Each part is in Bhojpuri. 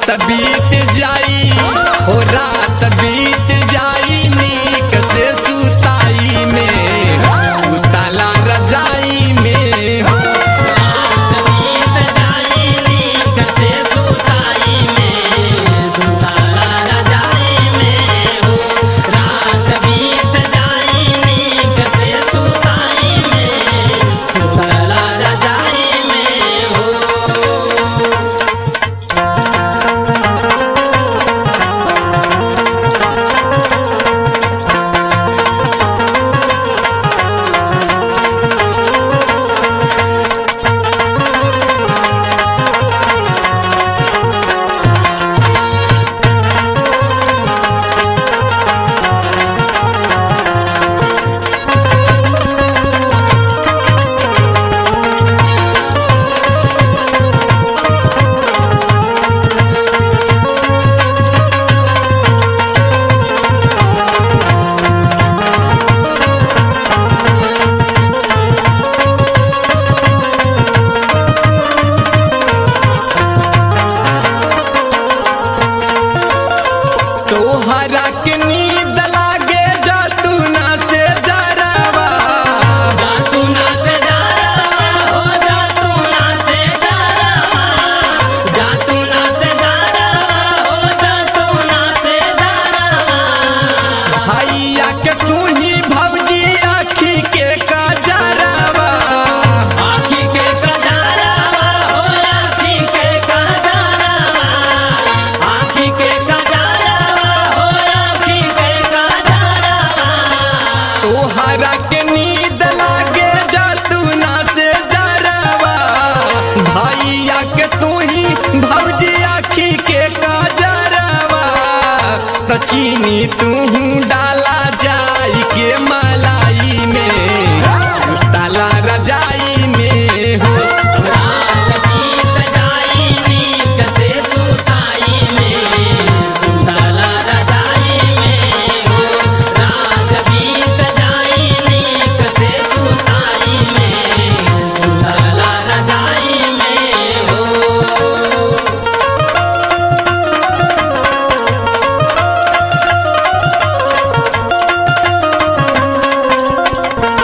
रात बीत जाई हो रात बीत जाई नीक से सुताई में सुतला रजाई में हो तोहरा के नींद लागे जतुना से जरावा भैया के तू ही भौजी आखी के कजरावा आखी के कजारावा हो आखी के कजारावा आखी के कजारावा हो आखी के कजारावा तोहरा के नींद लागे जतुना से जरावा भैया के तू ही भौजी आखी के कजरावा त चीनी तू डाला जाई के मलाई में ताला रजाई में हो रात बीत जाई नीक से सुताई में सुतला रजाई में हो रात बीत जाई नीक से सुताई में सुतला रजाई में हो हो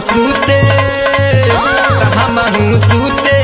सूते हमहू सूते